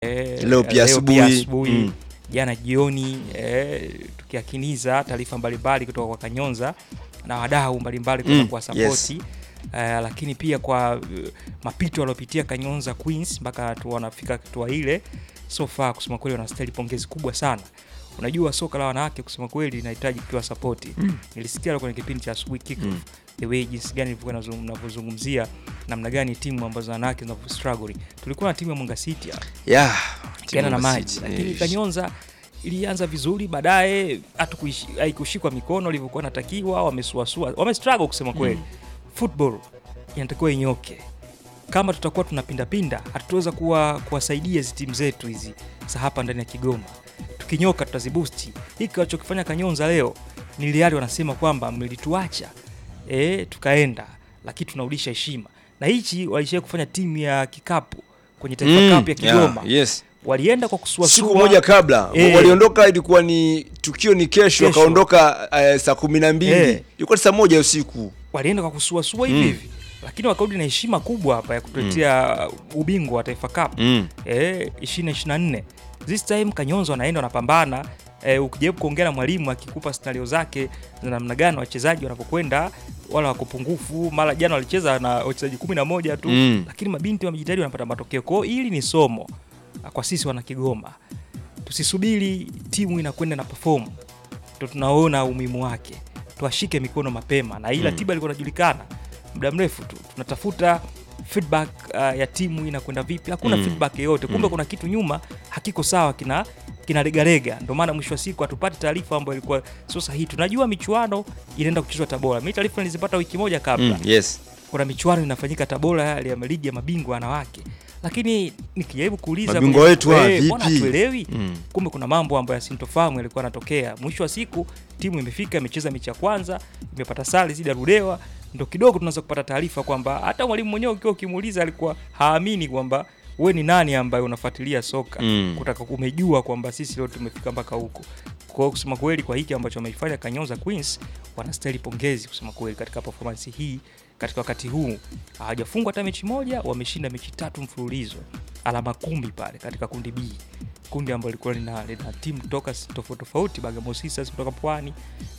eh, Leo pia asubuhi. asubuhi Mm. jana jioni eh, tukiakiniza taarifa mbalimbali kutoka kwa Kanyonza na wadau mbalimbali kutoka Mm, kwa yes. sapoti eh, lakini pia kwa eh, mapito waliopitia Kanyonza Queens mpaka tu wanafika hatua ile, so far kusema kweli wanastahili pongezi kubwa sana. Unajua soka la wanawake kusema kweli linahitaji kupewa sapoti. Nilisikia kwenye kipindi cha asubuhi kick Mm. the way jinsi gani ilivyokuwa inazung- inavyozungumzia namna gani timu ambazo wanawake zinavyo struggle. Tulikuwa na timu ya Mwanga City hapa Yeah. kiana na Simba maji City. lakini Eh, Kanyonza ilianza vizuri, baadaye hatukuishi- haikushikwa mikono ilivyokuwa natakiwa, wamesuasua, wamestruggle kusema kweli. Football inatakiwa inyoke. Kama tutakuwa tunapindapinda, hatutaweza kuwa kuwasaidia hizi timu zetu hizi za hapa ndani ya Kigoma. Tukinyoka tutazibusti. Hiki walichokifanya Kanyonza leo ni Real wanasema kwamba mlituacha eh, tukaenda, lakini tunarudisha heshima, na hichi walishia kufanya timu ya kikapu kwenye Taifa Mm, Cup ya Kigoma yeah, yes. walienda kwa kusuasua siku moja kabla Eh. waliondoka, ilikuwa ni tukio ni kesho, Kesho. wakaondoka eh, saa kumi na mbili Eh. ilikuwa ni saa moja ya usiku. walienda kwa kusuasua hivi Mm. hivi, lakini wakarudi na heshima kubwa hapa ya kutuletea ubingwa wa Taifa Cup Mm. eh, 2024 this time Kanyonza wanaenda wanapambana. Eh, ukijaribu kuongea na mwalimu akikupa scenario zake za namna gani wachezaji wanapokwenda wala wako pungufu. Mara jana walicheza na wachezaji kumi na moja tu Mm. lakini mabinti wamejitahidi wanapata matokeo. Kwa hiyo hili ni somo kwa sisi wana Kigoma, tusisubiri timu inakwenda na perform ndo tunaona umuhimu wake, tuashike mikono mapema, na hii ratiba ilikuwa inajulikana muda mrefu tu, tunatafuta feedback uh, ya timu inakwenda vipi. Hakuna Mm. feedback yoyote, kumbe Mm. kuna kitu nyuma hakiko sawa, kina kinaregarega. Ndio maana mwisho wa siku hatupati taarifa ambayo ilikuwa sio sahihi. Tunajua michuano inaenda kuchezwa Tabora, mimi taarifa nilizipata wiki moja kabla Mm. Yes. kuna michuano inafanyika Tabora ya ya ligi ya mabingwa wanawake, lakini nikijaribu kuuliza Mabingwa kwenye- wetu hawa eh, mbona vipi? hatuelewi? Mm. Kumbe kuna mambo ambayo yasintofahamu yalikuwa yanatokea. Mwisho wa siku timu imefika, imecheza mechi ya kwanza, imepata sare zidi ya Rudewa, ndo kidogo tunaweza kupata taarifa kwamba hata mwalimu mwenyewe ukiwa ukimuuliza alikuwa haamini kwamba we ni nani ambaye unafuatilia soka Mm. kutaka umejua kwamba sisi leo tumefika mpaka huko. Kwa hiyo kusema kweli, kwa hiki ambacho wameifanya Kanyonza Queens, wanastahili pongezi kusema kweli katika performance hii katika wakati huu hawajafungwa hata mechi moja, wameshinda mechi tatu mfululizo, alama kumi pale katika kundi B, kundi ambalo lilikuwa lina, lina timu kutoka s- tofauti tofauti, Bagamoyo Sisters kutoka Pwani,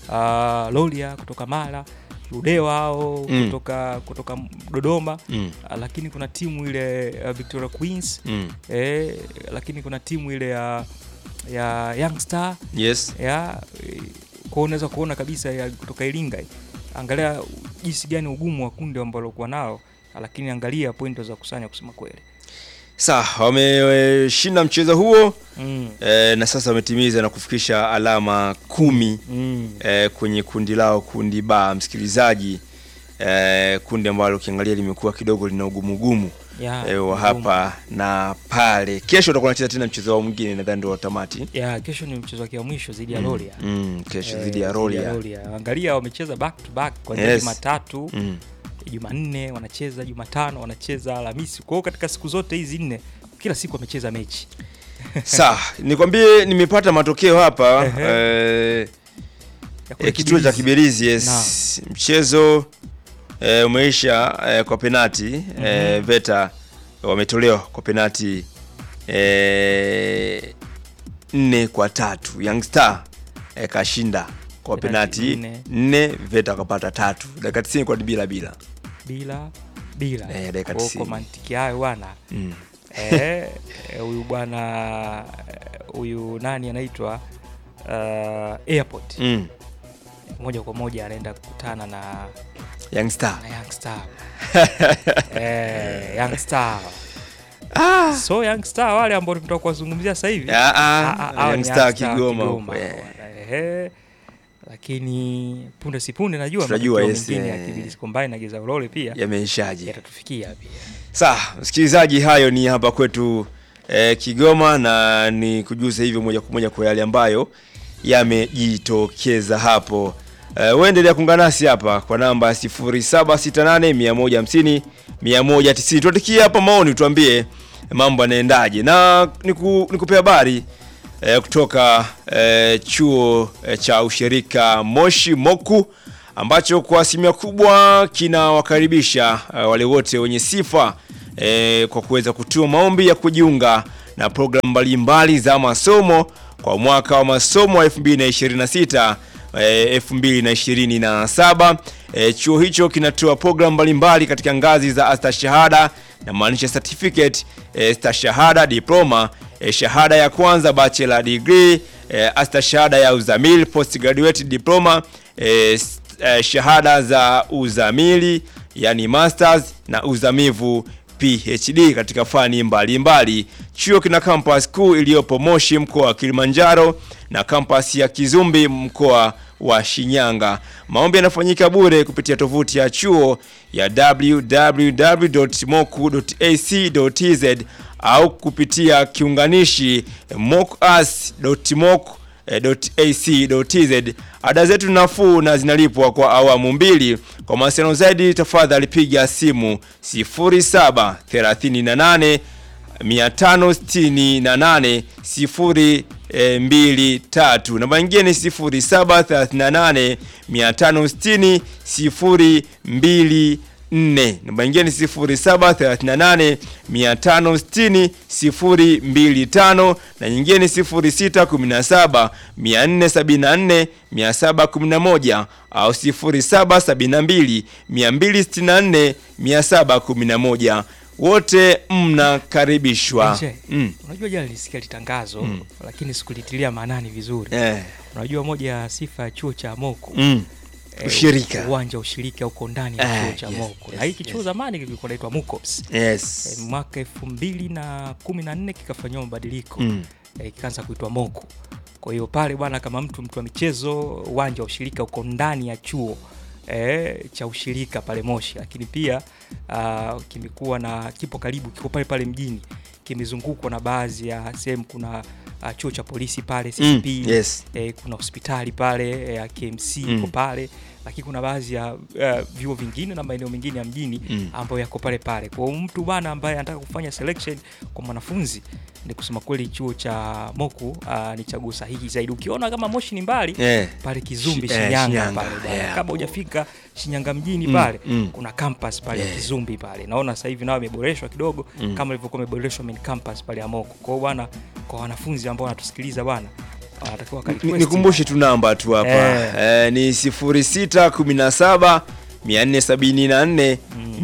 uh, Lolia kutoka Mara, Ludewa hao Mm. kutoka kutoka Dodoma, Mm. uh, lakini kuna timu ile uh, Victoria Queens Mm. eh, lakini kuna timu ile ya ya Young Star Yes. ya eh, kwa unaweza kuona kabisa ya kutoka Iringa. Angalia jinsi gani ugumu wa kundi ambalo kuwa nao, lakini angalia pointi za kusanya kusema kweli. Sawa, wameshinda mchezo huo Mm. eh, na sasa wametimiza na kufikisha alama kumi Mm. eh, kwenye kundi lao, kundi ba msikilizaji, eh, kundi ambalo ukiangalia limekuwa kidogo lina ugumu ugumu Ya, eh, wa ugumu. hapa na pale. Kesho utakuwa unacheza tena mchezo wao mwingine, nadhani ndio wa tamati Ya, kesho ni mchezo wake wa mwisho dhidi ya Mm, Loria. mm, kesho Eh, dhidi ya Rolia. Angalia wamecheza back to back kwa Yes. Jumatatu, Mm. Jumanne wanacheza, Jumatano wanacheza, Alhamisi. Kwa hiyo katika siku zote hizi nne kila siku wamecheza mechi. Sawa, nikwambie nimepata matokeo hapa Ehe. eh, Ya kule eh, kituo cha Kibirizi. Kibirizi yes. Mchezo eh, umeisha eh, kwa penati eh, Veta wametolewa kwa penati eh, nne kwa tatu. Young Star eh, kashinda kwa Penati penati nne. nne, Veta wakapata tatu. Dakika 90 kwa bila bila. bila bila. Eh, dakika Kwa hiyo 90. kwa mantiki hayo bwana Mm. Eh, eh, huyu bwana eh, huyu nani anaitwa uh, airport Mm. moja kwa moja anaenda kukutana na, Young Star. na Young Star eh, Young Star so Young Star wale ambao tunataka kuwazungumzia sasa hivi Ah, ah, ah, ah, hao Young ni Star Kigoma huko, Kigoma. eh. Ehe. lakini punde si punde najua Tunajua, matokeo yes, mengine ya eh. Kibirizi Combine na Geza Ulole pia Yameishaje? yatatufikia pia Sawa, msikilizaji, hayo ni hapa kwetu eh, Kigoma, na ni kujuza hivyo moja kwa moja kwa yale ambayo yamejitokeza hapo. Eh, uendelea kuungana nasi hapa kwa namba 0768 150 190. Tuandikie hapa maoni, tuambie mambo yanaendaje, na niku, nikupea habari eh, kutoka eh, chuo eh, cha ushirika Moshi Moku ambacho kwa asilimia kubwa kinawakaribisha eh, wale wote wenye sifa eh, kwa kuweza kutuma maombi ya kujiunga na programu mbalimbali za masomo kwa mwaka wa masomo wa 2026 eh, 2027. Eh, chuo hicho kinatoa programu mbalimbali katika ngazi za astashahada na maanisha certificate, eh, stashahada, diploma, eh, shahada ya kwanza bachelor degree, eh, astashahada ya uzamili, postgraduate diploma, eh, s- eh, shahada za uzamili yani masters na uzamivu PhD katika fani mbalimbali mbali. Chuo kina campus kuu iliyopo Moshi mkoa wa Kilimanjaro na campus ya Kizumbi mkoa wa Shinyanga. Maombi yanafanyika bure kupitia tovuti ya chuo ya www.moku.ac.tz au kupitia kiunganishi mokas.moku.ac.tz. Ada zetu ni nafuu na zinalipwa kwa awamu mbili. Kwa mawasiliano zaidi, tafadhali piga simu 0738 568 0 mbili tatu. Namba nyingine ni 0738 560 0 mbili nne. Namba nyingine ni 0738 560 0 mbili tano na nyingine ni 0617 474 711 au 0772 264 711 wote mnakaribishwa. Nje, Mm. Unajua jana nilisikia litangazo lakini sikulitilia maanani vizuri. Eh. Unajua moja ya sifa ya chuo cha Moko Mm. eh, Ushirika. uwanja wa ushirika uko ndani ya Eh, chuo cha yes, Moko yes, na hiki chuo yes. zamani kilikuwa naitwa Mukops Yes. eh, mwaka elfu mbili na kumi na nne kikafanyiwa mabadiliko Mm. eh, kikaanza kuitwa Moko. Kwa hiyo pale bwana, kama mtu mtu wa michezo, uwanja wa ushirika uko ndani ya chuo eh, cha ushirika pale Moshi, lakini pia uh, kimekuwa na kipo karibu, kiko pale pale mjini, kimezungukwa na baadhi ya sehemu. Kuna uh, chuo cha polisi pale Mm. CCP Yes. eh, kuna hospitali pale eh, ya KMC Mm. iko pale, lakini kuna baadhi ya uh, vyuo vingine na maeneo mengine ya mjini Mm. ambayo yako pale pale. Kwa hiyo mtu bwana ambaye anataka kufanya selection kwa mwanafunzi, ni kusema kweli chuo cha Moku uh, ni chaguo sahihi zaidi. Ukiona kama Moshi ni mbali Eh. pale Kizumbi Shi- eh, Shinyanga Shinyanga, pale bwana. yeah. Kabla hujafika Shinyanga mjini Mm, pale mm. kuna campus pale ya Yeah. Kizumbi pale. Naona sasa hivi nao imeboreshwa kidogo Mm. kama ilivyokuwa imeboreshwa main campus pale ya Moku. Kwa hiyo bwana, kwa wanafunzi ambao wanatusikiliza bwana, wanatakiwa Ni- wakarequest. Nikumbushe tu namba tu hapa Eh. eh, ni 0617 474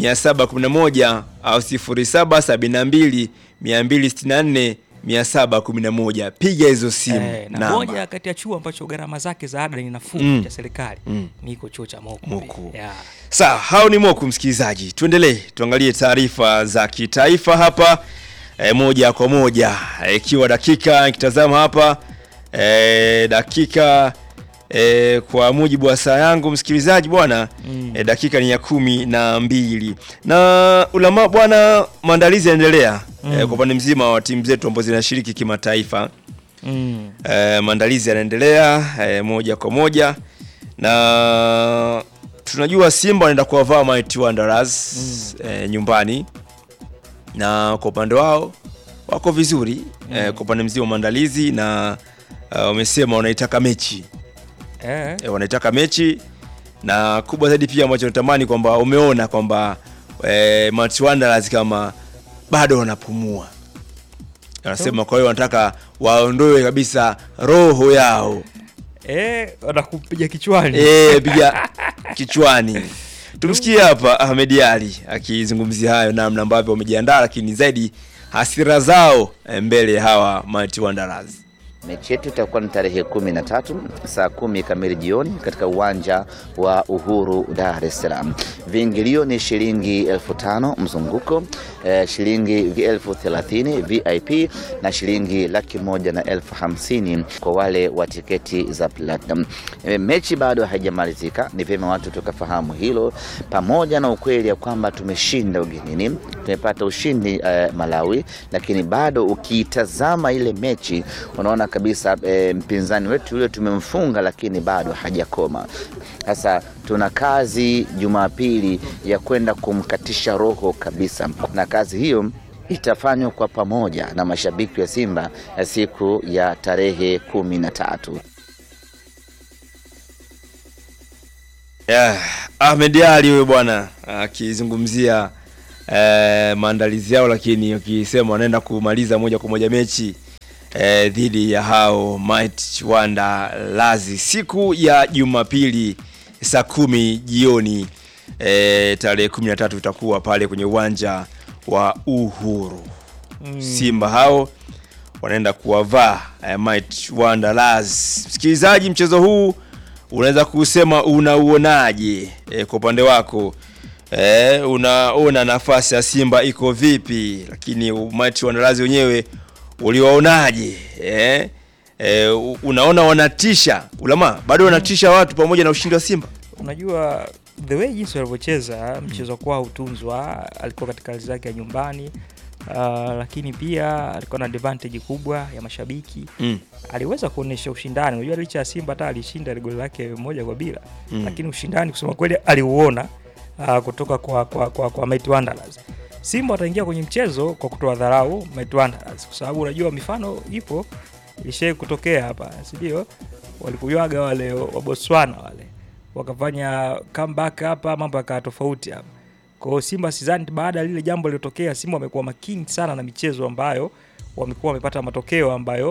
711 au 0772 264 711. Piga hizo simu Eh, na namba. moja kati ya chuo ambacho gharama zake za ada ni nafuu Mm. cha serikali Mm. niko chuo cha Moku. Moku. Yeah. Sawa, hao ni Moku msikilizaji. Tuendelee, tuangalie taarifa za kitaifa hapa e, moja kwa moja Eh, ikiwa dakika nikitazama hapa e, dakika e, kwa mujibu wa saa yangu msikilizaji bwana Mm. e, dakika ni ya kumi na mbili na ulama bwana, maandalizi yanaendelea Mm. e, kwa upande mzima wa timu zetu ambazo zinashiriki kimataifa Mm. e, maandalizi yanaendelea e, moja kwa moja na tunajua Simba wanaenda kuwavaa Mighty Wanderers e, nyumbani na kwa upande wao wako vizuri e, kwa upande mzima wa maandalizi na uh, wamesema wanaitaka mechi Eh. e, wanaitaka mechi na kubwa zaidi pia ambacho natamani kwamba umeona kwamba e, Mighty Wanderers kama bado wanapumua wanasema, kwa hiyo wanataka waondoe kabisa roho yao Eh, wanakupiga kichwani. Eh, piga kichwani. Tumsikie hapa Ahmed Ali akizungumzia hayo namna ambavyo wamejiandaa, lakini zaidi hasira zao eh, mbele ya hawa Mighty Wanderers. Mechi yetu itakuwa ni tarehe kumi na tatu saa kumi kamili jioni katika uwanja wa Uhuru, Dar es Salaam. Viingilio ni shilingi elfu tano mzunguko, eh, shilingi elfu thelathini VIP na shilingi laki moja na elfu hamsini kwa wale wa tiketi za platinum. Eh, mechi bado haijamalizika, ni vyema watu tukafahamu hilo, pamoja na ukweli ya kwamba tumeshinda ugenini, tumepata ushindi eh, Malawi, lakini bado ukiitazama ile mechi unaona kabisa eh, mpinzani wetu yule tumemfunga, lakini bado hajakoma. Sasa tuna kazi Jumapili ya kwenda kumkatisha roho kabisa, na kazi hiyo itafanywa kwa pamoja na mashabiki wa Simba ya siku ya tarehe kumi na tatu. Yeah, Ahmed Ali huyo bwana akizungumzia eh, maandalizi yao, lakini wakisema wanaenda kumaliza moja kwa moja mechi eh, dhidi ya hao Might Wanda Lazi siku ya Jumapili saa kumi jioni eh, tarehe 13 itakuwa pale kwenye uwanja wa Uhuru. Simba hao wanaenda kuwavaa eh, Might Wanderers. Msikilizaji, mchezo huu unaweza kusema unauonaje eh, kwa upande wako eh, unaona nafasi ya Simba iko vipi? Lakini Might Wanderers wenyewe uliwaonaje? eh? Eh, u- unaona wanatisha ulama bado wanatisha watu pamoja na ushindi wa Simba Unajua the way jinsi walivyocheza mchezo kwao utunzwa, alikuwa katika hali zake ya nyumbani uh, lakini pia alikuwa na advantage kubwa ya mashabiki mm. aliweza kuonyesha ushindani. Unajua licha ya Simba hata alishinda ile goli lake moja kwa bila Mm. lakini ushindani kusema kweli aliuona uh, kutoka kwa, kwa, kwa, kwa Mighty Wanderers. Simba wataingia kwenye mchezo kwa kutoa dharau Mighty Wanderers kwa sababu unajua mifano ipo ilishai kutokea hapa, si ndio? Walipojuaga wale wa Botswana wale wakafanya comeback hapa, mambo yakawa tofauti hapa. Kwa hiyo Simba sidhani baada ya lile jambo lilotokea, Simba wamekuwa makini sana na michezo ambayo wamekuwa wamepata matokeo ambayo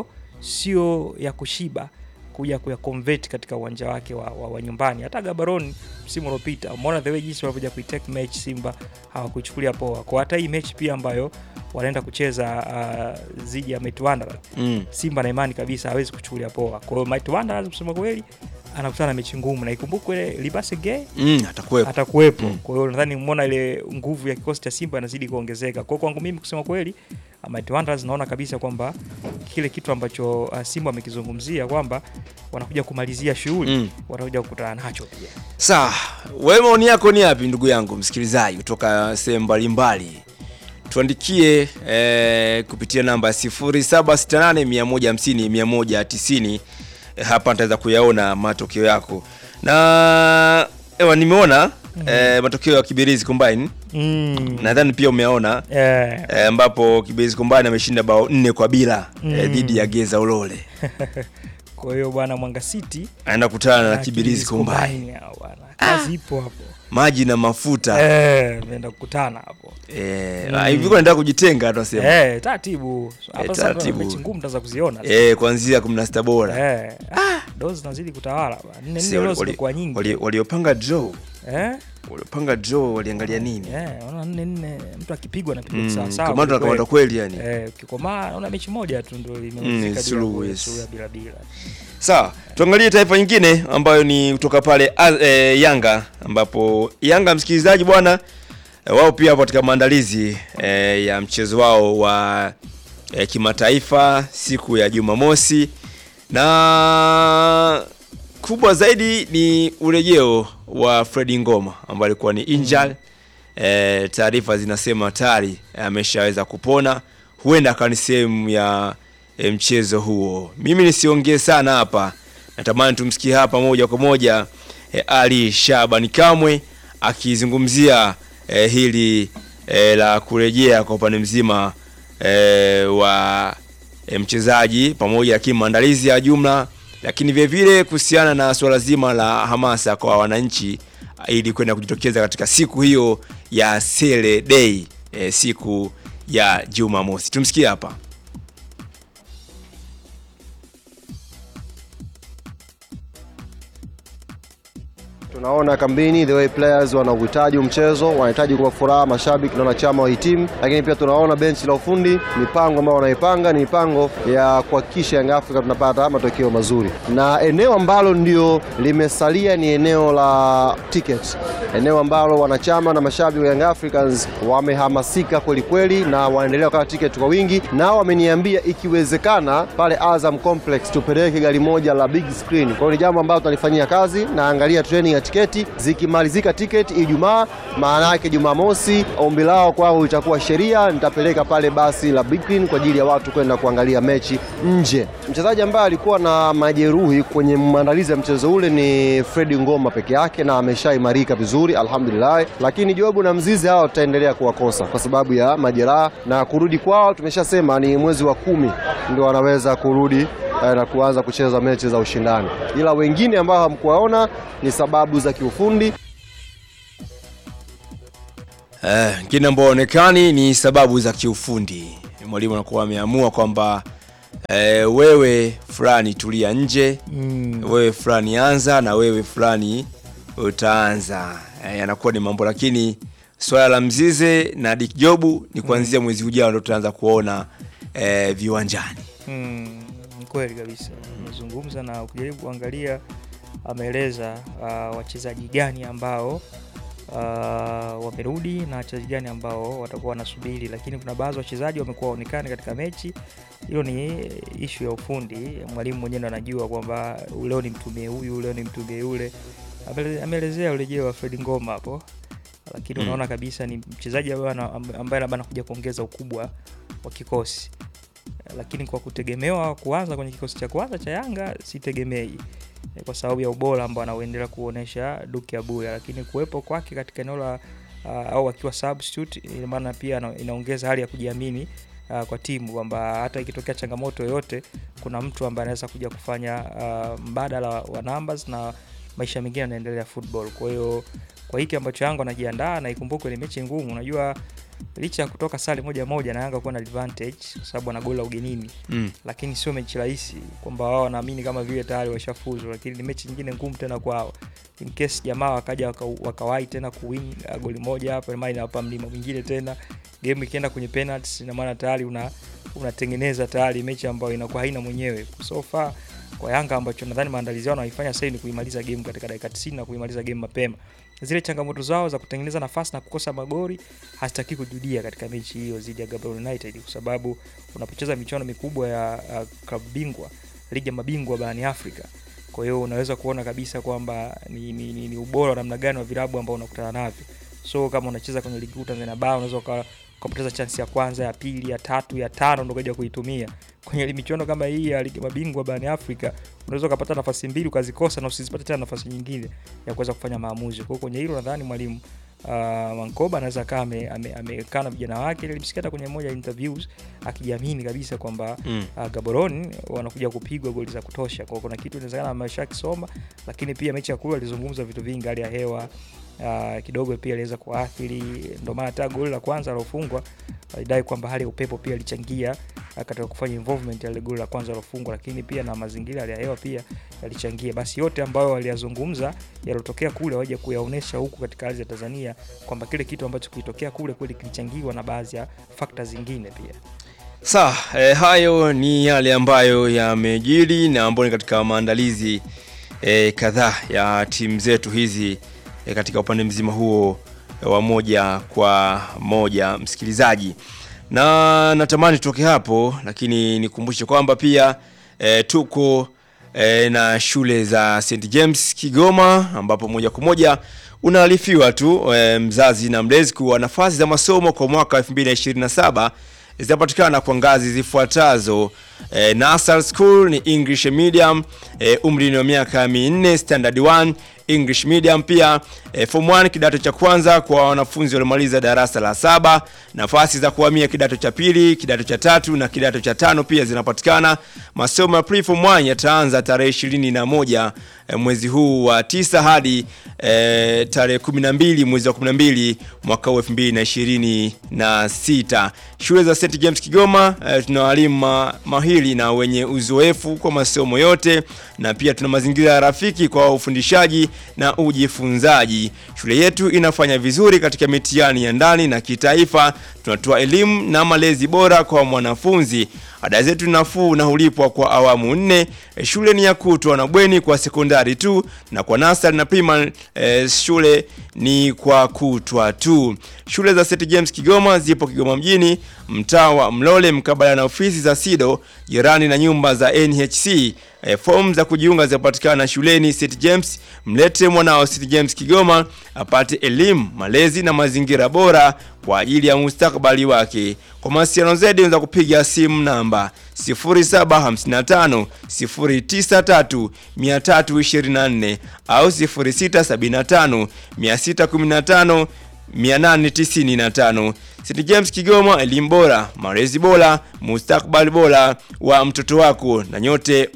sio ya kushiba kuja kuya convert katika uwanja wake wa, wa, wa nyumbani. Hata Gaborone msimu uliopita umeona the way jinsi walivyokuja kuitake match Simba hawakuichukulia poa. Kwa hata hii mechi pia ambayo wanaenda kucheza uh, dhidi ya Mighty Wanderers Mm. Simba na imani kabisa hawezi kuchukulia poa. Kwa hiyo Mighty Wanderers kusema kweli anakutana na mechi ngumu, na ikumbukwe Libase Gay Mm, atakuwepo atakuwepo. Mm. Kwa hiyo nadhani umeona ile nguvu ya kikosi cha Simba inazidi kuongezeka. Kwa hiyo kwangu mimi kusema kweli, uh, Mighty Wanderers naona kabisa kwamba kile kitu ambacho uh, Simba amekizungumzia kwamba wanakuja kumalizia shughuli Mm. watakuja kukutana nacho pia. Sawa, wewe maoni yako ni yapi ndugu yangu msikilizaji kutoka sehemu mbalimbali? Tuandikie eh, kupitia namba 0768150190 eh, hapa nitaweza kuyaona matokeo yako. Na ewa nimeona eh, matokeo ya Kibirizi Combine. Mm. Nadhani pia umeona Eh, eh, ambapo Kibirizi Combine ameshinda bao nne kwa bila eh, Mm. dhidi ya Geza Ulole. kwa hiyo bwana Mwanga City Anaenda kutana na na Kibirizi Combine. Combine hao bwana. Kazi ipo hapo. Maji na mafuta. Eh, ameenda kukutana hapo. Eh, Mm. hivi kwa nataka kujitenga tunasema. Eh, taratibu. Hapa sasa taratibu. mechi ngumu tutaanza kuziona. Eh, kuanzia 16 bora. Eh, ah, dozi zinazidi kutawala bwana. Nne Si, nne wali- dozi zimekuwa nyingi. wali- Waliopanga draw, Eh? waliopanga draw waliangalia nini? Eh, unaona nne nne mtu akipigwa anapigwa Mm, sawa sawa. kamata kweli kamata kweli. kweli yani. Eh, ukikomaa naona mechi moja tu ndio Mm, imemalizika bila suluhu, goli, yes. suluhu ya bila bila. Sawa, tuangalie taifa nyingine ambayo ni kutoka pale Az- eh, Yanga ambapo Yanga msikilizaji bwana eh, wao pia wapo katika maandalizi eh, ya mchezo wao wa eh, kimataifa siku ya Jumamosi na kubwa zaidi ni urejeo wa Fredi Ngoma ambaye alikuwa ni injured. Eh, taarifa zinasema tayari ameshaweza kupona, huenda akawa ni sehemu ya eh, mchezo huo. Mimi nisiongee sana hapa, natamani tumsikie hapa moja kwa moja eh, Ali Shaban Kamwe akizungumzia eh, hili eh, la kurejea kwa upande mzima eh, wa eh, mchezaji pamoja, lakini maandalizi ya jumla, lakini vile vile kuhusiana na suala zima la hamasa kwa wananchi ili kwenda kujitokeza katika siku hiyo ya Sele Day eh, siku ya Jumamosi. Tumsikie hapa. Tunaona kambini the way players wana uhitaji mchezo, wanahitaji kuwa furaha mashabiki na wanachama wa hii timu, lakini pia tunaona benchi la ufundi, mipango ambayo wanaipanga ni mipango ya kuhakikisha Young Africa tunapata matokeo mazuri, na eneo ambalo ndio limesalia ni eneo la ticket, eneo ambalo wanachama na mashabiki wa Young Africans wamehamasika kweli kweli na wanaendelea kukata ticket kwa wingi, na wameniambia ikiwezekana pale Azam Complex tupeleke gari moja la big screen. Kwa hiyo ni jambo ambalo tunalifanyia kazi, naangalia training ya tiketi zikimalizika tiketi Ijumaa, maana yake Jumamosi ombi lao kwao itakuwa sheria, nitapeleka pale basi la big screen kwa ajili ya watu kwenda kuangalia mechi nje. Mchezaji ambaye alikuwa na majeruhi kwenye maandalizi ya mchezo ule ni Fredi Ngoma peke yake, na ameshaimarika vizuri alhamdulillah, lakini Jobu na Mzizi hao tutaendelea kuwakosa kwa sababu ya majeraha na kurudi kwao. Tumeshasema ni mwezi wa kumi ndio wanaweza kurudi eh, na kuanza kucheza mechi za ushindani, ila wengine ambao hamkuwaona ni sababu za kiufundi. Eh, kingine ambao onekani ni sababu za kiufundi. Mwalimu anakuwa ameamua kwamba eh, wewe fulani tulia nje Mm. wewe fulani anza na wewe fulani utaanza. Eh, yanakuwa ni mambo, lakini swala la Mzize na Dick Jobu ni kuanzia mwezi ujao ndo tutaanza kuona eh, viwanjani. Mm, ni kweli kabisa amezungumza na ukijaribu kuangalia ameeleza uh, wachezaji gani ambao uh, wamerudi na wachezaji gani ambao watakuwa wanasubiri, lakini kuna baadhi ya wachezaji wamekuwa waonekani katika mechi. Hilo ni ishu ya ufundi, mwalimu mwenyewe ndo anajua kwamba leo nimtumie huyu, leo nimtumie yule. Amele- Ameelezea urejeo wa Fred Ngoma hapo, lakini Mm. unaona kabisa ni mchezaji ambaye ana- ambaye labda anakuja kuongeza ukubwa wa kikosi lakini kwa kutegemewa kuanza kwenye kikosi cha kwanza cha Yanga sitegemei eh, kwa sababu ya ubora ambao anaoendelea kuonesha Duke Abuya, lakini kuwepo kwake katika eneo la uh, au akiwa substitute, ina maana pia ana- inaongeza hali ya kujiamini uh, kwa timu kwamba hata ikitokea changamoto yoyote kuna mtu ambaye anaweza kuja kufanya uh, mbadala wa, wa numbers na maisha mengine yanaendelea football. Kwa hiyo kwa hiki ambacho Yanga anajiandaa na ikumbuke ni mechi ngumu, unajua licha ya kutoka sare moja moja na Yanga kuwa na advantage kwa sababu ana goli la ugenini Mm. lakini sio mechi rahisi kwamba wao wanaamini kama vile tayari washafuzu, lakini ni mechi nyingine ngumu tena kwao. In case jamaa wakaja waka- wakawahi tena kuwin uh, goli moja hapo, ina maana inawapa mlima mwingine tena, game ikienda kwenye penalties, ina maana tayari una unatengeneza tayari mechi ambayo inakuwa haina mwenyewe. So far kwa Yanga ambacho nadhani maandalizi yao wanaifanya sasa ni kuimaliza game katika dakika 90 na kuimaliza game mapema. Zile changamoto zao za kutengeneza nafasi na kukosa magoli hazitaki kujudia katika mechi hiyo dhidi ya Gaborone United kwa sababu unapocheza michuano mikubwa ya uh, klabu bingwa ligi ya mabingwa barani Afrika. Kwa hiyo unaweza kuona kabisa kwamba ni, ni, ni, ni ubora wa namna gani wa vilabu ambao unakutana navyo. So kama unacheza kwenye ligi kuu Tanzania bara unaweza uka- ukapoteza chansi ya kwanza, ya pili, ya tatu, ya tano ndo ukaja kuitumia. Kwenye michuano kama hii ya ligi ya mabingwa barani Afrika unaweza ukapata nafasi mbili ukazikosa na usizipate tena nafasi nyingine ya kuweza kufanya maamuzi. Kwa hiyo kwenye hilo nadhani mwalimu uh, Mankoba anaweza kaa amekaa ame, amekaa na vijana wake. Nilimsikia hata kwenye moja ya interviews akijiamini kabisa kwamba Mm. uh, Gaborone wanakuja kupigwa goli za kutosha. Kwa hiyo kuna kitu inawezekana amesha kisoma, lakini pia mechi ya kule alizungumza vitu vingi, hali ya hewa uh, kidogo pia iliweza kuathiri, ndio maana hata goli la kwanza alofungwa alidai kwamba hali ya upepo pia ilichangia uh, katika kufanya involvement ya ile goli la kwanza alofungwa, lakini pia na mazingira hali ya hewa pia yalichangia. Basi yote ambayo waliyazungumza yalotokea kule waje kuyaonesha huku katika ardhi ya Tanzania kwamba kile kitu ambacho kilitokea kule kweli kilichangiwa na baadhi ya factors zingine pia. Sawa, eh, hayo ni yale ambayo yamejiri na ambayo ni katika maandalizi eh, kadhaa ya timu zetu hizi eh, katika upande mzima huo eh, wa moja kwa moja msikilizaji, na natamani tutoke hapo, lakini nikumbushe kwamba pia eh, tuko eh, na shule za St James Kigoma, ambapo moja kwa moja unaarifiwa tu eh, mzazi na mlezi kuwa nafasi za masomo kwa mwaka 2027 zitapatikana kwa ngazi zifuatazo. E, Nursery School ni English medium, e, umri ni wa miaka minne, standard 1 English medium pia e, form 1 kidato cha kwanza kwa wanafunzi waliomaliza darasa la saba. Nafasi za kuhamia kidato cha pili, kidato cha tatu na kidato cha tano pia zinapatikana. Masomo ya pre form 1 yataanza tarehe ishirini na moja e, mwezi huu wa tisa hadi e, tarehe 12 mwezi wa 12 mwaka huu 2026. Shule za St James Kigoma e, tuna walimu ma, mahiri na wenye uzoefu kwa masomo yote na pia tuna mazingira rafiki kwa ufundishaji na ujifunzaji. Shule yetu inafanya vizuri katika mitihani ya ndani na kitaifa. Tunatoa elimu na malezi bora kwa mwanafunzi. Ada zetu ni nafuu na hulipwa kwa awamu nne. E, Shule ni ya kutwa na bweni kwa sekondari tu, na kwa nasari na primary e, shule ni kwa kutwa tu. Shule za St James Kigoma zipo Kigoma mjini, mtaa wa Mlole, mkabala na ofisi za SIDO, jirani na nyumba za NHC. E, fomu za kujiunga zinapatikana shuleni St James. Mlete mwanao St James Kigoma apate elimu, malezi na mazingira bora kwa ajili ya mustakabali wake. Kwa mawasiliano zaidi unaweza kupiga simu namba 0755 093 324 au 0675 615 895. St James Kigoma, elimu bora, malezi bora, mustakabali bora wa mtoto wako, na nyote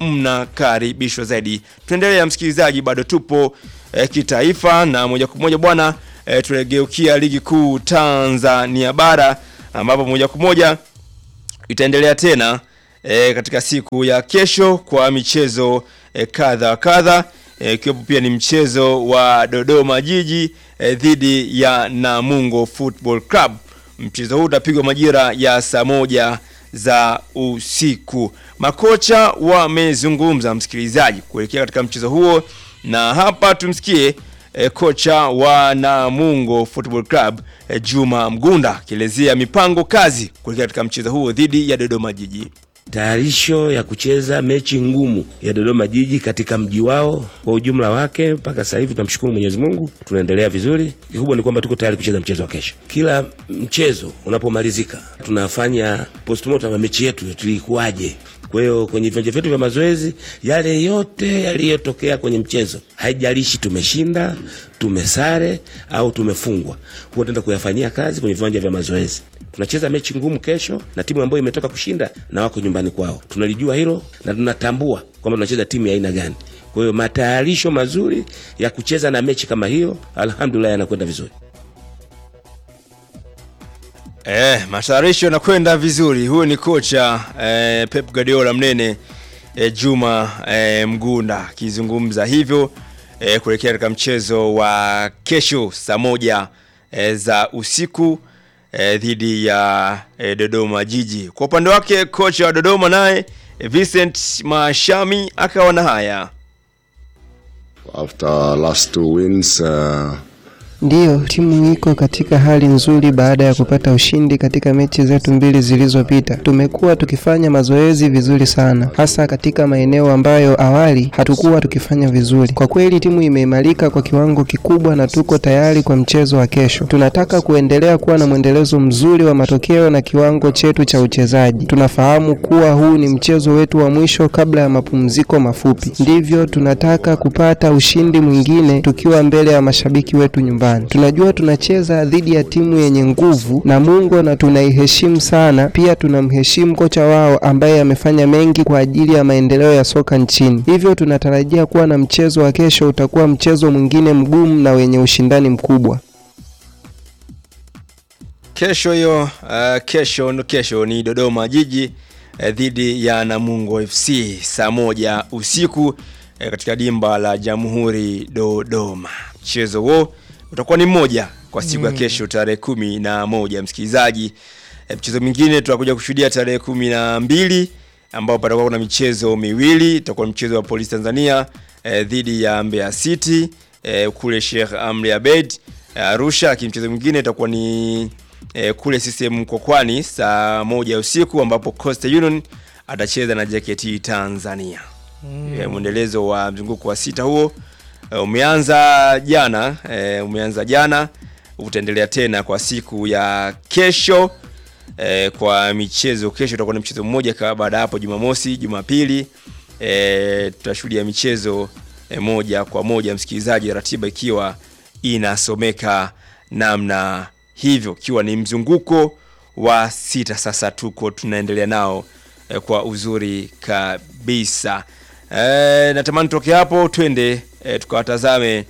mnakaribishwa zaidi. Tuendelea msikilizaji, bado tupo eh, kitaifa na moja kwa moja bwana e, tunageukia ligi kuu Tanzania bara ambapo moja kwa moja itaendelea tena e, katika siku ya kesho kwa michezo e, kadha wa kadha e, ikiwepo pia ni mchezo wa Dodoma Jiji e, dhidi ya Namungo Football Club. Mchezo huu utapigwa majira ya saa moja za usiku. Makocha wamezungumza, msikilizaji, kuelekea katika mchezo huo, na hapa tumsikie e, kocha wa Namungo Football Club e, Juma Mgunda akielezea mipango kazi kuelekea katika mchezo huo dhidi ya Dodoma Jiji. tayarisho ya kucheza mechi ngumu ya Dodoma Jiji katika mji wao kwa ujumla wake. Mpaka sasa hivi tunamshukuru Mwenyezi Mungu, tunaendelea vizuri. Kikubwa ni kwamba tuko tayari kucheza mchezo wa kesho. Kila mchezo unapomalizika, tunafanya postmortem ya mechi yetu tulikuwaje. Kwa hiyo kwenye viwanja vyetu vya mazoezi, yale yote yaliyotokea kwenye mchezo, haijalishi tumeshinda, tumesare au tumefungwa, huwa tunaenda kuyafanyia kazi kwenye viwanja vya mazoezi. Tunacheza mechi ngumu kesho na timu ambayo imetoka kushinda na wako nyumbani kwao. Tunalijua hilo na tunatambua kwamba tunacheza timu ya aina gani. Kwa hiyo matayarisho mazuri ya kucheza na mechi kama hiyo, alhamdulillah, yanakwenda vizuri. Eh, matayarisho yanakwenda vizuri. Huyu ni kocha eh, Pep Guardiola mnene eh, Juma eh, Mgunda akizungumza hivyo eh, kuelekea katika mchezo wa kesho saa moja eh, za usiku eh, dhidi ya eh, Dodoma Jiji. Kwa upande wake kocha wa Dodoma naye eh, Vincent Mashami akawa na haya. After last two wins, uh, Ndiyo, timu iko katika hali nzuri baada ya kupata ushindi katika mechi zetu mbili zilizopita. Tumekuwa tukifanya mazoezi vizuri sana, hasa katika maeneo ambayo awali hatukuwa tukifanya vizuri. Kwa kweli timu imeimarika kwa kiwango kikubwa na tuko tayari kwa mchezo wa kesho. Tunataka kuendelea kuwa na mwendelezo mzuri wa matokeo na kiwango chetu cha uchezaji. Tunafahamu kuwa huu ni mchezo wetu wa mwisho kabla ya mapumziko mafupi, ndivyo tunataka kupata ushindi mwingine tukiwa mbele ya mashabiki wetu nyumbani. Tunajua tunacheza dhidi ya timu yenye nguvu na Mungu na tunaiheshimu sana. Pia tunamheshimu kocha wao ambaye amefanya mengi kwa ajili ya maendeleo ya soka nchini. Hivyo tunatarajia kuwa na mchezo wa kesho utakuwa mchezo mwingine mgumu na wenye ushindani mkubwa. Kesho hiyo uh, kesho no kesho ni Dodoma Jiji uh, dhidi ya Namungo FC saa moja usiku uh, katika dimba la Jamhuri Dodoma. Mchezo huo utakuwa ni mmoja kwa siku ya kesho tarehe kumi na moja msikilizaji. Uh, mchezo mwingine tutakuja kushuhudia tarehe kumi na mbili ambao patakuwa kuna michezo miwili. Itakuwa mchezo wa Polisi Tanzania uh, dhidi ya Mbeya City uh, kule Sheikh Amri Abeid uh, Arusha, lakini mchezo mwingine itakuwa ni e, kule CCM Mkokwani saa moja usiku ambapo Coastal Union atacheza na JKT Tanzania. Mm. E, mwendelezo wa mzunguko wa sita huo e, umeanza jana e, umeanza jana utaendelea tena kwa siku ya kesho e, kwa michezo kesho utakuwa na mchezo mmoja kwa baada ya hapo Jumamosi, Jumapili e, tutashuhudia michezo e, moja kwa moja msikilizaji, ratiba ikiwa inasomeka namna hivyo ikiwa ni mzunguko wa sita sasa tuko tunaendelea nao eh, kwa uzuri kabisa eh, natamani toke hapo twende eh, tukawatazame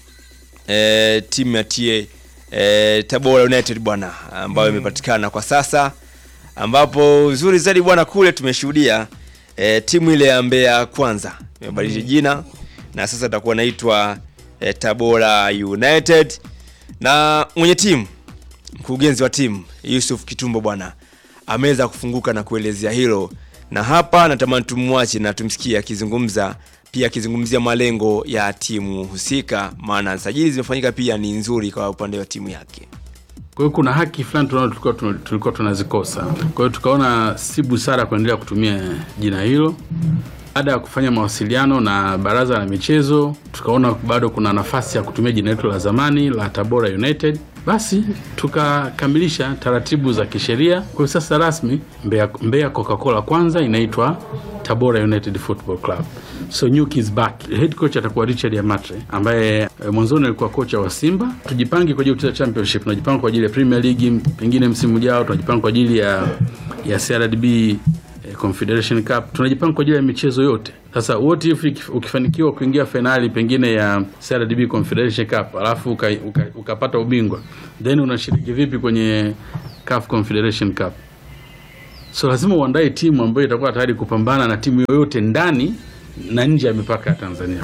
eh, timu ya tie eh, Tabora United bwana ambayo imepatikana kwa sasa ambapo uzuri zaidi bwana kule tumeshuhudia eh, timu ile ya Mbeya kwanza imebadilisha jina na sasa itakuwa naitwa eh, Tabora United na mwenye timu mkurugenzi wa timu Yusuf Kitumbo bwana ameweza kufunguka na kuelezea hilo, na hapa natamani tumwache na tumsikie akizungumza pia akizungumzia malengo ya timu husika, maana sajili zimefanyika pia ni nzuri kwa upande wa timu yake. Kwa hiyo kuna haki fulani tunaona tulikuwa tuna- tulikuwa tunazikosa. Kwa hiyo tukaona si busara kuendelea kutumia jina hilo. Baada ya kufanya mawasiliano na baraza la michezo, tukaona bado kuna nafasi ya kutumia jina letu la zamani la Tabora United. Basi tukakamilisha taratibu za kisheria. Kwa hiyo sasa rasmi Mbeya, Mbeya Coca-Cola kwanza inaitwa Tabora United Football Club. So Nyuki is back. Head coach atakuwa Richard Yamatre ambaye eh, mwanzoni alikuwa kocha wa Simba. Tujipange kwa ajili ya kucheza championship, tunajipanga kwa ajili ya Premier League, pengine msimu ujao tunajipanga kwa ajili ya ya CRDB eh, Confederation Cup, tunajipanga kwa ajili ya michezo yote. Sasa what if ikif- ukifanikiwa kuingia fainali pengine ya CRDB Confederation Cup alafu uka- uka- ukapata ubingwa, then unashiriki vipi kwenye CAF Confederation Cup? So lazima uandae timu ambayo itakuwa tayari kupambana na timu yoyote ndani na nje ya mipaka ya Tanzania.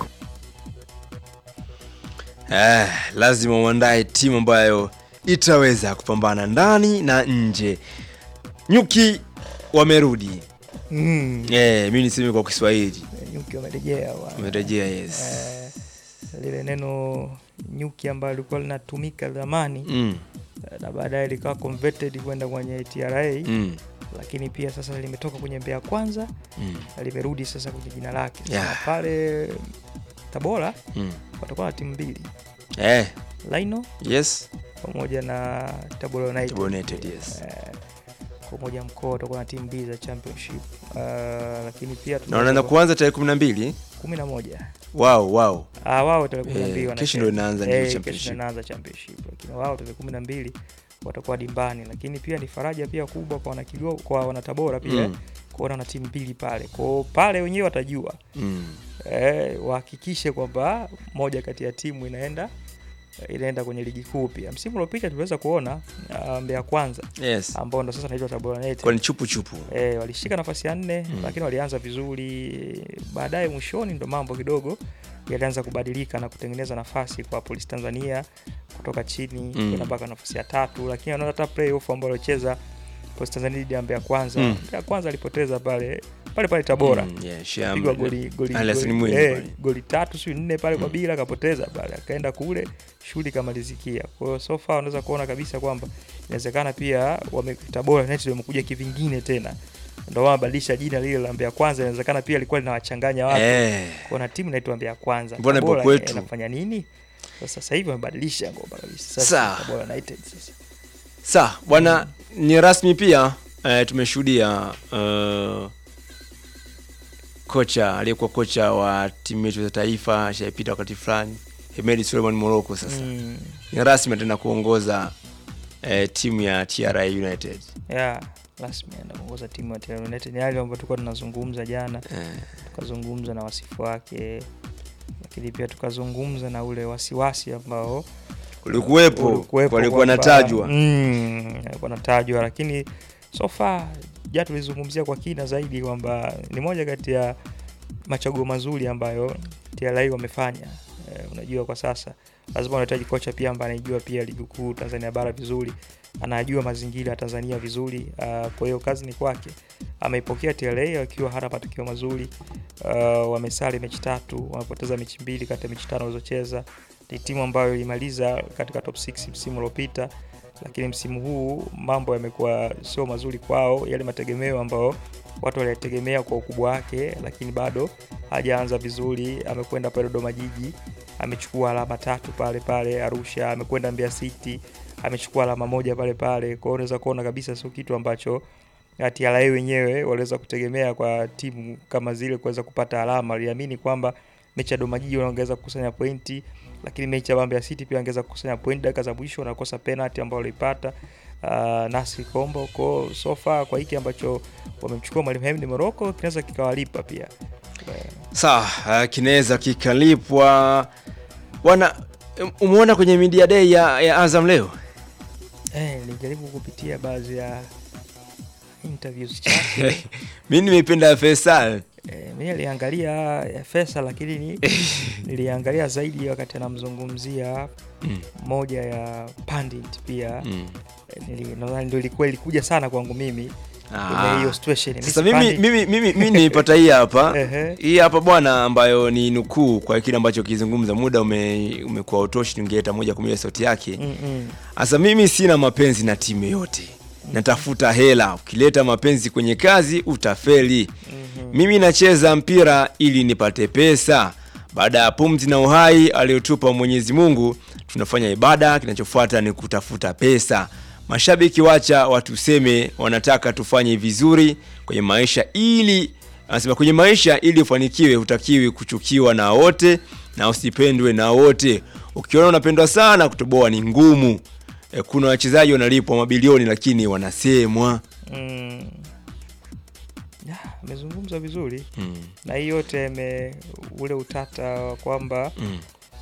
Eh, lazima uandae timu ambayo itaweza kupambana ndani na nje. Nyuki wamerudi. Mm. Eh, mimi niseme kwa Kiswahili. Nyuki wamerejea bwana. Wamerejea, yes. Eh, lile neno nyuki ambalo lilikuwa linatumika zamani Mm. na baadaye likawa converted kwenda kwenye TRA Mm. lakini pia sasa limetoka kwenye Mbeya Kwanza Mm. na limerudi sasa kwenye jina lake. Yeah. Na pale Tabora Mm. watakuwa na timu mbili Eh, Lino yes. pamoja na Tabora United. Tabora United, yes. Eh, kwa moja mkoa watakuwa na timu mbili za championship. Uh, lakini pia Na wanaanza kuanza tarehe 12. kumi na moja Wow, wow. Ah, wao tarehe kumi na Eh, mbili kesho wanacheza. ndio inaanza ndio Eh, kesho championship. ndio inaanza championship lakini wao tarehe kumi na mbili watakuwa dimbani lakini pia ni faraja pia kubwa kwa wanakigo kwa wanatabora pia Mm. kuona na timu mbili pale kwao pale wenyewe watajua Mm. eh, wahakikishe kwamba moja kati ya timu inaenda inaenda kwenye ligi kuu pia msimu uliopita tuliweza kuona uh, Mbeya kwanza Yes. ambao ndo sasa naitwa Tabora United Kwa ni chupu chupu. E, walishika nafasi ya nne Mm. lakini walianza vizuri. Baadaye mwishoni ndo mambo kidogo yalianza kubadilika na kutengeneza nafasi kwa Polisi Tanzania kutoka chini Mm. kwenda mpaka nafasi ya tatu, lakini wanaona hata playoff ambao walicheza Polisi Tanzania dhidi ya Mbeya Kwanza. Mm. Mbeya Kwanza alipoteza pale pale pale Tabora Mm, yeah, Sham- Kapigwa goli goli, Ali Hassan goli, Mwinyi eh, pale. goli tatu sio nne pale kwa bila akapoteza pale akaenda kule shughuli ikamalizikia. Kwa hiyo so far unaweza kuona kabisa kwamba inawezekana pia wame Tabora United wamekuja kivingine tena. Ndio wamebadilisha jina lile la Mbeya Kwanza, inawezekana pia ilikuwa linawachanganya watu. Eh. Kuna timu inaitwa Mbeya Kwanza. Mbona ipo Tabora, kwetu? eh, inafanya nini? Sasa sasa hivi wamebadilisha ngoma kabisa. Sasa Sawa. Tabora United sasa. Sawa, bwana ni rasmi pia eh, tumeshuhudia eh, kocha aliyekuwa kocha wa timu yetu za taifa ashaipita wakati fulani Hemedi Suleiman Morocco sasa Mm. ni rasmi tena kuongoza eh, timu ya TRA United. Yeah, rasmi anaenda kuongoza timu ya Tabora United. Ni yale ambayo tulikuwa tunazungumza jana. Eh, tukazungumza na wasifu wake lakini pia tukazungumza na ule wasiwasi ambao ulikuwepo ulikuwepo walikuwa kwamba- natajwa mm, alikuwa natajwa lakini so far ja tulizungumzia kwa kina zaidi kwamba ni moja kati ya machaguo mazuri ambayo TRA wamefanya eh, unajua kwa sasa lazima unahitaji kocha pia ambaye anaijua pia ligi kuu Tanzania bara vizuri anajua mazingira ya Tanzania vizuri uh, kwa hiyo kazi ni kwake ameipokea TRA wakiwa hana matokeo mazuri uh, wamesali mechi tatu wamepoteza mechi mbili kati ya mechi tano walizocheza ni timu ambayo ilimaliza katika top 6 msimu uliopita lakini msimu huu mambo yamekuwa sio mazuri kwao yale mategemeo ambayo watu waliyategemea kwa ukubwa wake lakini bado hajaanza vizuri amekwenda pale dodoma jiji amechukua alama tatu pale pale arusha amekwenda mbea city amechukua alama moja pale pale kwao unaweza kuona kabisa sio kitu ambacho TRA wenyewe waliweza kutegemea kwa timu kama zile kuweza kupata alama waliamini kwamba mechi ya Dodoma Jiji wanaongeza kukusanya pointi lakini mechi ya Mbeya City pia wangeweza kukusanya pointi dakika za mwisho wanakosa penalty ambayo waliipata uh, Nasri Kombo kwa so far kwa hiki ambacho wamemchukua mwalimu Hemedi Morocco kinaweza kikawalipa pia Eh, sawa uh, kinaweza kikalipwa bwana umeona kwenye media day ya, ya Azam leo eh, nilijaribu kupitia baadhi ya interviews chake mi nimeipenda Faisal Eh, mi niliangalia ya Fesa lakini ni, niliangalia zaidi wakati anamzungumzia Mm. moja ya pandit pia Mm. Eh, nili- nadhani ndio ilikuwa ilikuja sana kwangu mimi Ah. kwenye hiyo situation Miss Sasa mimi Pandit- mimi mimi mimi niipata hii hapa. Ehe. Hii hapa bwana ambayo ni nukuu kwa kile ambacho kizungumza muda ume, umekuwa utoshi ningeleta moja kwa moja sauti yake. Mm, mm. Sasa mimi sina mapenzi na timu yote. Natafuta hela. Ukileta mapenzi kwenye kazi utafeli. Mimi nacheza mpira ili nipate pesa. Baada ya pumzi na uhai aliyotupa Mwenyezi Mungu, tunafanya ibada, kinachofuata ni kutafuta pesa. Mashabiki wacha watuseme wanataka tufanye vizuri kwenye maisha ili anasema kwenye maisha ili ufanikiwe hutakiwi kuchukiwa na wote na usipendwe na wote. Ukiona unapendwa sana kutoboa ni ngumu. E, kuna wachezaji wanalipwa mabilioni lakini wanasemwa. Mm. Ya, amezungumza vizuri Mm. na hii yote ime ule utata wa kwamba Mm.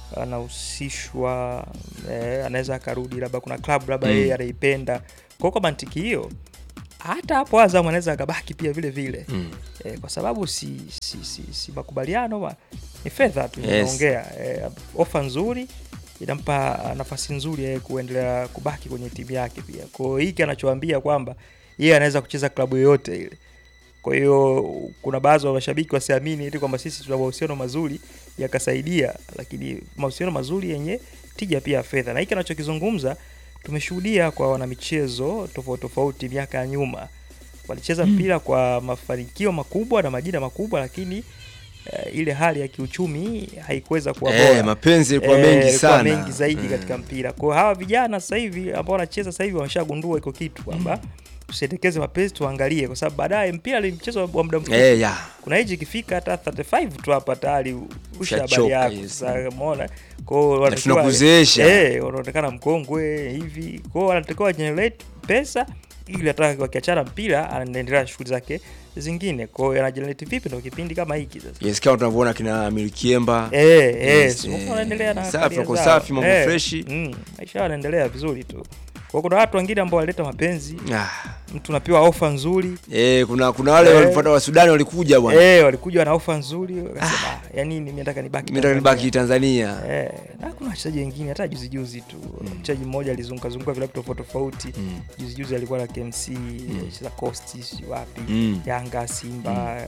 anahusishwa eh, anaweza akarudi labda kuna klabu labda Mm. yeye anaipenda kwao kwa mantiki hiyo hata hapo Azam anaweza akabaki pia vile vile Mm. eh, kwa sababu si, si, si, si makubaliano wa, ni fedha tu Yes. inaongea eh, ofa nzuri inampa nafasi nzuri yeye kuendelea kubaki kwenye timu yake pia kwa hiyo hiki anachoambia kwamba yeye anaweza kucheza klabu yoyote ile kwa hiyo kuna baadhi ya mashabiki wasiamini eti kwamba sisi tuna mahusiano mazuri yakasaidia, lakini mahusiano mazuri yenye tija pia ya fedha, na hiki anachokizungumza tumeshuhudia kwa wanamichezo tofauti tofauti miaka ya nyuma, walicheza mpira kwa mafanikio makubwa na majina makubwa, lakini eh, ile hali ya kiuchumi haikuweza kuwa Eh, bora. mapenzi yalikuwa Eh, mengi yalikuwa sana. mengi zaidi Mm. katika mpira. Kwa hiyo hawa vijana sasa hivi ambao wanacheza sasa hivi wameshagundua iko kitu kwamba tusiendekeze mapenzi, tuangalie, kwa sababu baadaye mpira ni mchezo wa muda mfupi Eh, ya. kuna hichi ikifika hata 35 tu hapa tayari usha habari Ushachoka, yako yes. sasa umeona kwao wanatakiwa- tunakuzeesha. eh wanaonekana mkongwe hivi kwao wanatakiwa generate pesa ili hata wakiachana mpira anaendelea na shughuli zake zingine kwao ana generate vipi ndo kipindi kama hiki sasa Yes, kama tunavyoona kina Milikiemba. Eh, eh, Yes, si eh, wanaendelea na safi, career wako zao. safi, mambo Eh, freshi. mm, maisha yao yanaendelea vizuri tu kwa kuna watu wengine ambao walileta mapenzi Ah. mtu unapewa ofa nzuri Eh, kuna kuna wale Eh. walifuata wa Sudani walikuja bwana. eh walikuja na ofa nzuri wakasema ah, ya nini mimi nataka nibaki Mimi nataka nibaki Tanzania." Tanzania. Eh, na kuna wachezaji wengine hata juzi juzi tu mchezaji mmoja alizunguka zunguka vilabu tofauti tofauti Mm. juzi juzi alikuwa na KMC cheza Coast si wapi Mm. Yanga Simba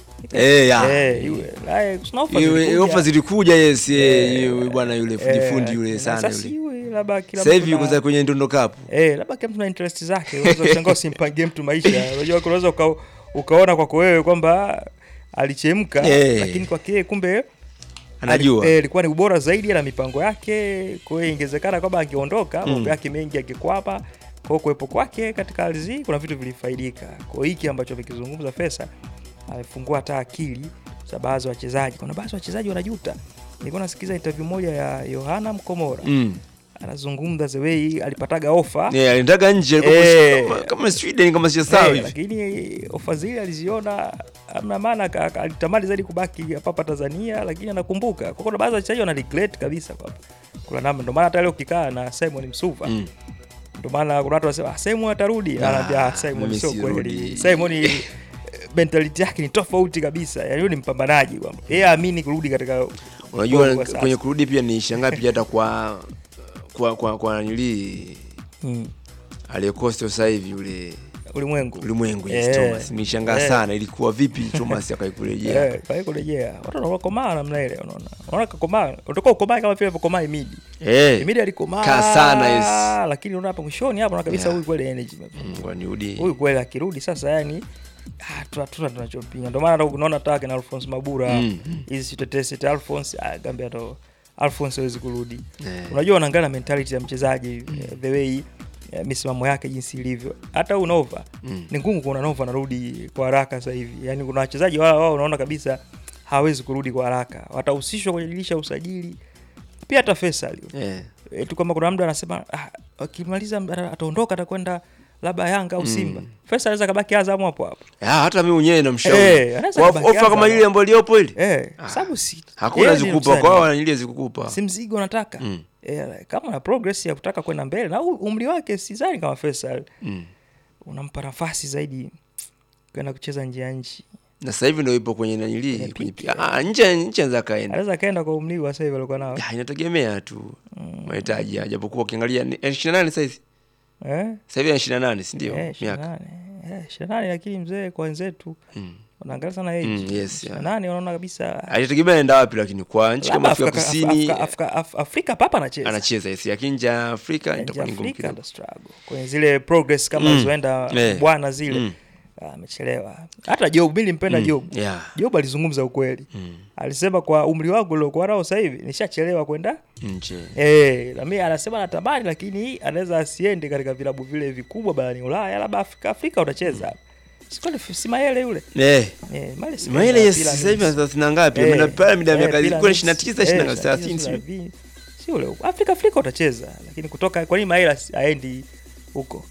Eh, ya. eh yule naye kuna ofa Iwe- zilikuja. Ofa zilikuja yes, eh, Eh, yule bwana yule fundi eh, fundi yule na sana sasa yule. yule labda kila Sasa mtu hivi na- yuko za kwenye Ndondo Cup. Eh, labda kila mtu na interest zake. Unaweza kushangaa usimpangie mtu maisha. Unajua unaweza uka, ukaona kwako wewe kwamba alichemka Eh. lakini kwake yeye kumbe Anajua. ali- eh, ilikuwa ni ubora zaidi na mipango yake. Kwa hiyo ingewezekana kwamba angeondoka Mm. mambo yake mengi angekwama. Kwa hiyo kuwepo kwake katika ardhi hii kuna vitu vilifaidika. Kwa hiyo hiki ambacho amekizungumza Fesa amefungua hata akili za baadhi ya wachezaji. Kuna baadhi ya wachezaji wanajuta. Nilikuwa nasikiza interview moja ya Yohana Mkomora Mm. anazungumza the way alipataga ofa Eh, alitaka nje alikuwa Eh. kama- kama Sweden kama sio sawa Eh, hivi. lakini ofa zile aliziona amna maana aka- aka- alitamani zaidi kubaki hapa Tanzania, lakini anakumbuka kwa kuna baadhi ya wachezaji wana regret kabisa kwamba kuna namna, ndio maana hata leo ukikaa na Simon Msuva Mm. ndio maana kuna watu wanasema ah, Simon atarudi, Ah, anaambia ah, Simon mimi sio sirudi. kweli. Simon eh, mentality yake ni tofauti kabisa, yani yeye ni mpambanaji kwamba yeye aamini kurudi katika Unajua Bongo sasa. kwenye kurudi pia ni shangaa pia hata kwa kwa kwa kwa nili Mm. aliyekosta sasa hivi yule ulimwengu ulimwengu yes, Eh. Thomas nishangaa Eh. sana ilikuwa vipi Thomas akaikurejea Eh, kwa hiyo kurejea watu wanakomaa namna ile, unaona unaona kakomaa, utakuwa ukomaa kama vile alivyokomaa Imidi. eh Imidi alikomaa Kaa sana, yes. lakini unaona hapa mwishoni hapa unaona kabisa Yeah. huyu kweli energy Mm, kwa nirudi huyu kweli akirudi sasa, yani ah, tu- hatuna tunachopinga. Ndio maana unaona hata kina Alphonse Mabura Mm. hizi mm. tetesi ta Alphonse ah, Gambia ndo Alphonse hawezi kurudi. Eh. Unajua unaangalia mentality ya mchezaji eh, the way eh, misimamo yake jinsi ilivyo. Hata huyu Nova Mm. ni ngumu kuona Nova anarudi kwa haraka sasa hivi. Yani kuna wachezaji wao wao unaona kabisa hawezi kurudi kwa haraka, watahusishwa kwenye dirisha ya usajili. Pia hata Faisal eh e, tu kama kuna mtu anasema ah, akimaliza ata- ataondoka atakwenda labda Yanga au Simba. Mm. Faisal anaweza kabaki Azam hapo hapo. Ah, hata mimi mwenyewe namshauri Eh, anaweza Kwa kubaki ofa kama Azam. ile ambayo iliyopo ile Eh, Ah, sababu si hakuna yeye ndiye zikupa msanii. kwa wao ile zikukupa si mzigo nataka Mm. eh, kama na progress ya kutaka kwenda mbele na u- umri wake sidhani kama Faisal Mm. unampa nafasi zaidi kwenda kucheza nje ya nchi. na sasa hivi ndio ipo kwenye nanili Kwenye kwenye peak, ah nje nje anaweza kaenda Anaweza kaenda kwa umri wa sasa hivi alikuwa nao. Ah, inategemea tu mahitaji ya- japokuwa ukiangalia ni- eh, 28 sasa hivi Eh? sasa hivi ana 28 si ndio Eh, miaka 28. Eh, 28 lakini mzee kwa wenzetu Mm. wanaangalia sana age. Mm, yes, yeah. 28 wanaona kabisa Haitategemea anaenda wapi lakini kwa nchi kama Labda Afrika Afrika- Kusini Afrika- Afrika- Af- Afrika papa anacheza anacheza yes lakini nje ya Afrika Nje ya itakuwa ni ngumu Afrika kidogo ndo struggle kwenye zile progress kama Mm. alizoenda Eh. bwana zile Mm. ah, amechelewa. Hata Job, mimi nimpenda Mm. Job. yeah Job alizungumza ukweli, Mm. alisema kwa umri wangu uliokuwa nao sasa hivi nishachelewa kwenda nje Eh, na mimi anasema anatamani lakini anaweza asiende katika vilabu vile vikubwa barani Ulaya, labda Afrika Afrika utacheza. Sikwani si Mayele yule. eh Eh, Mayele si Maile kaenda yes Pyramids. sasa hivi ana 30 ngapi Eh, ameenda pale mida ya eh, miaka ilikuwa Pyramids. 29 Eh, 29 30 sio 30. Si ule huko. Afrika Afrika utacheza, lakini kutoka kwa nini Mayele asi- aendi huko?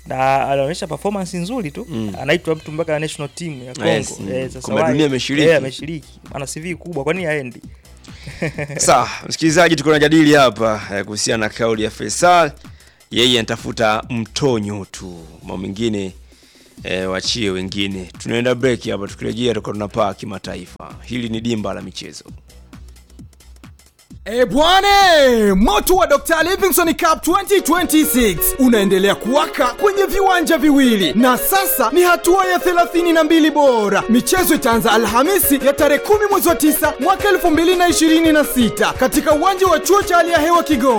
na anaonyesha performance nzuri tu anaitwa mtu mpaka national team ya Congo Yes, mm. eh, sasa Kombe la why- dunia ameshiriki. eh, ameshiriki ana CV kubwa kwa nini haendi Sawa, msikilizaji, tuko najadili hapa eh, kuhusiana na kauli ya Faisal. Yeye anatafuta mtonyo tu, mambo mengine eh, wachie wengine. Tunaenda break hapa, tukirejea tutakuwa tunapaa kimataifa. Hili ni dimba la michezo. E bwane, moto wa Dr. Livingstone Cup 2026 unaendelea kuwaka kwenye viwanja viwili na sasa ni hatua ya 32 bora. Michezo itaanza Alhamisi ya tarehe 10 mwezi wa 9 mwaka 2026 katika uwanja wa chuo cha hali ya hewa Kigoma.